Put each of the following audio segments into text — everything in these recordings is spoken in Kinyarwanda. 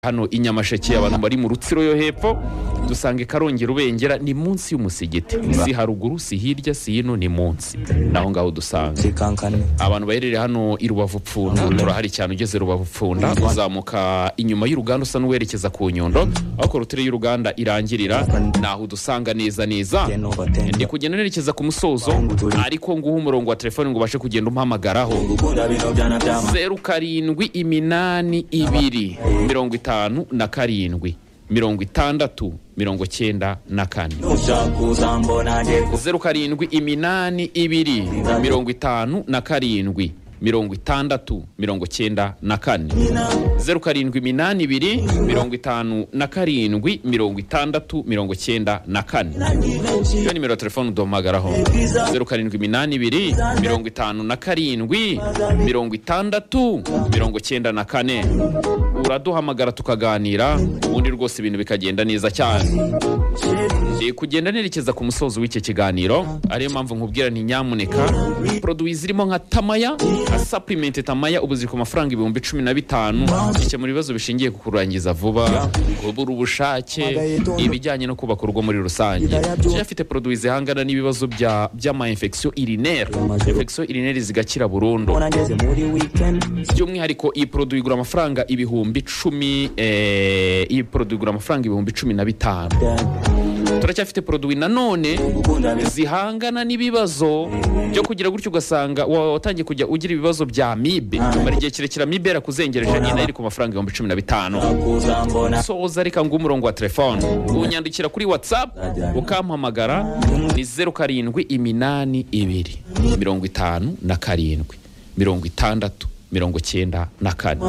hano i nyamasheke abantu bari mu rutsiro yo hepfo dusanga karongi rubengera ni munsi y'umusigiti si haruguru si hirya si hino ni munsi naho ngaho dusanga zikankane abantu baherereye hano i rubavu pfunda turahari cyane ugeze rubavu pfunda uzamuka inyuma y'uruganda usa n'uwerekeza ku nyundo aho korotire y'uruganda irangirira naho udusanga neza neza ndi kugenda nerekeza ku musozo ariko nguha umurongo wa telefoni ngo ubashe kugenda umpamagaraho zeru karindwi iminani ibiri mirongo itanu na karindwi mirongo itandatu mirongo cyenda na kane zeru karindwi iminani ibiri mirongo itanu na karindwi mirongo itandatu mirongo cyenda na kane zeru karindwi iminani ibiri mirongo itanu na karindwi mirongo itandatu mirongo cyenda na kane iyo nimero ya telefone uduhamagaraho zeru karindwi iminani ibiri mirongo itanu na karindwi mirongo itandatu mirongo cyenda na kane uraduhamagara tukaganira ubundi rwose ibintu bikagenda neza cyane Ndi kugenda nerekeza ku musozo w'iki kiganiro ariyo mpamvu nkubwira nti nyamuneka poroduwi zirimo nka tamaya nka sapulimenti tamaya ubu ziri ku mafaranga ibihumbi cumi na bitanu bikemura ibibazo bishingiye ku kurangiza vuba kubura ubushake ibijyanye no kubaka urugo muri rusange Kenya afite poroduwi zihangana n'ibibazo bya- by'ama-infection urinaire infection urinaire zigakira burundu ngeze muri weekend by'umwihariko iyi poroduwi igura amafaranga ibihumbi cumi eh, iyi poroduwi igura amafaranga ibihumbi cumi na bitanu turacyafite poroduwi nanone zihangana n'ibibazo byo kugira gutyo ugasanga wa- watangiye kujya ugira ibibazo bya mibe mara igihe kirekire mibe yarakuzengereje nyine iri ku mafaranga ibihumbi cumi na bitanu kuzambona soza reka nguhe umurongo wa telefone unyandikira kuri whatsapp ukampamagara ni zeru karindwi iminani ibiri mirongo itanu na karindwi mirongo itandatu mirongo cyenda na kane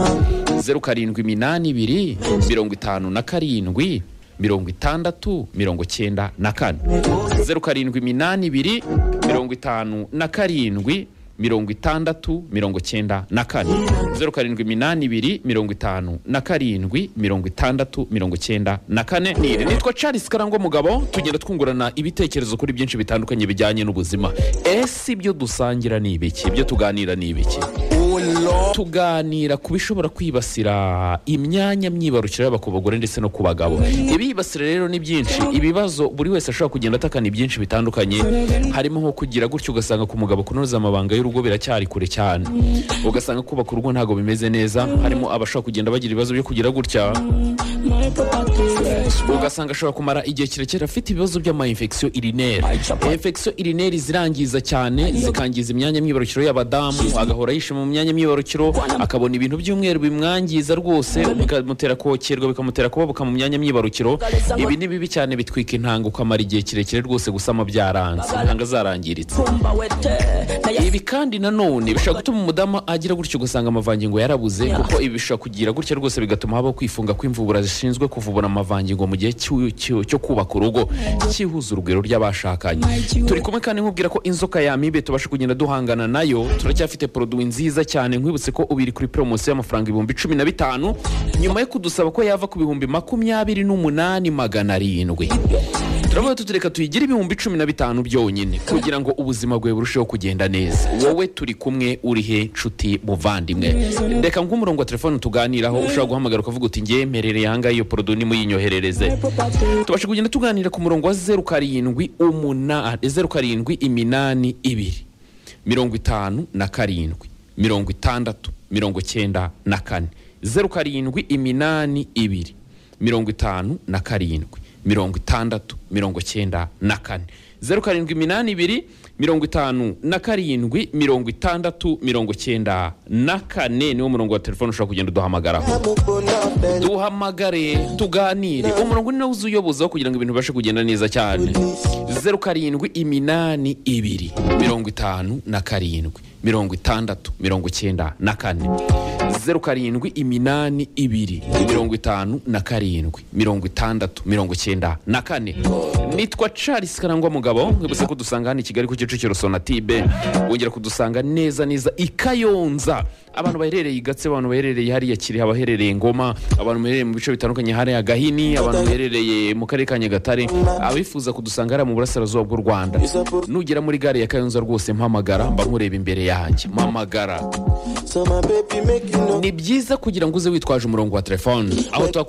zeru karindwi iminani ibiri mirongo itanu na karindwi mirongo itandatu mirongo cyenda na kane zeru karindwi iminani ibiri mirongo itanu na karindwi mirongo itandatu mirongo cyenda na kane zeru karindwi iminani ibiri mirongo itanu na karindwi mirongo itandatu mirongo cyenda na kane niri nitwa charles karangwa mugabo tugenda twungurana ibitekerezo kuri byinshi bitandukanye bijyanye n'ubuzima ese ibyo dusangira ni ibiki ibyo tuganira ni ibiki tuganira ku bishobora kwibasira imyanya myibarukiro yaba ku bagore ndetse no ku bagabo ibibasira rero ni byinshi ibibazo buri wese ashobora kugenda atakana ibyinshi bitandukanye harimo nko kugira gutyo ugasanga ku mugabo kunoza amabanga y'urugo biracyari kure cyane ugasanga kubaka urugo ntabwo bimeze neza harimo abashobora kugenda bagira ibibazo byo kugira gutya ugasanga ashobora kumara igihe kirekire afite ibibazo by'ama-infection urinaire infection urinaire zirangiza cyane zikangiza imyanya myibarukiro y'abadamu agahora yishe mu myanya myibarukiro akabona ibintu by'umweru bimwangiza rwose bikamutera kokerwa bikamutera kubabuka mu myanya myibarukiro ibi ni bibi cyane bitwika intanga ukamara igihe kirekire rwose gusama byaranze intanga zarangiritse ibi kandi nanone bishobora gutuma umudamu agira gutyo ugasanga amavangingo yarabuze kuko ibi bishobora kugira gutya rwose bigatuma habaho kwifunga kw'imvubura zishinzwe kuvubura amavangingo mu gihe cy'u- cy'u- cyo kubaka urugo cyihuza urugwiro ry'abashakanye turi kumwe kandi nkubwira ko inzoka ya mibe tubasha kugenda duhangana nayo turacyafite poroduwi nziza cyane nkwibutse ko ubu iri kuri poromosiyo y'amafaranga ibihumbi cumi na bitanu nyuma yo kudusaba ko yava ku bihumbi makumyabiri n'umunani magana arindwi turavuga tuti reka tuyigire ibihumbi cumi na bitanu byonyine kugira ngo ubuzima bwawe burusheho kugenda neza wowe turi kumwe uri he nshuti muvandimwe reka nguhe umurongo wa telefone tuganiraho ushobora guhamagara ukavuga uti ngewe mperereye ahangaha iyo porodo nimuyinyoherereze tubashe kugenda tuganira ku murongo wa zeru karindwi umunani zeru karindwi iminani ibiri mirongo itanu na karindwi mirongo itandatu mirongo cyenda na kane zeru karindwi iminani ibiri mirongo itanu na karindwi mirongo itandatu mirongo cyenda na kane zeru karindwi iminani ibiri mirongo itanu na karindwi mirongo itandatu mirongo cyenda na kane niwo murongo wa telefone ushobora kugenda uduhamagaraho duhamagare tuganire umurongo ni nawo uzuyobozaho kugira ngo ibintu bibashe kugenda neza cyane zeru karindwi iminani ibiri mirongo itanu na karindwi mirongo itandatu mirongo icyenda na kane zeru karindwi iminani ibiri mirongo itanu na karindwi mirongo itandatu mirongo icyenda na kane nitwa charles karangwa mugabo mwibutse ko dusanga hano i kigali ku kicukiro sonatibe wongera kudusanga neza neza i kayonza abantu baherereye i gatse abantu baherereye hariya kirehe abaherereye ngoma abantu baherereye mu bice bitandukanye hariya gahini abantu baherereye mu karere ka nyagatare abifuza kudusanga hariya mu burasirazuba bw'u rwanda nugera muri gare ya kayonza rwose mpamagara mba nkureba imbere yanjye mpamagara so my baby make you hino ni byiza kugira ngo uze witwaje umurongo wa telefone aho tuba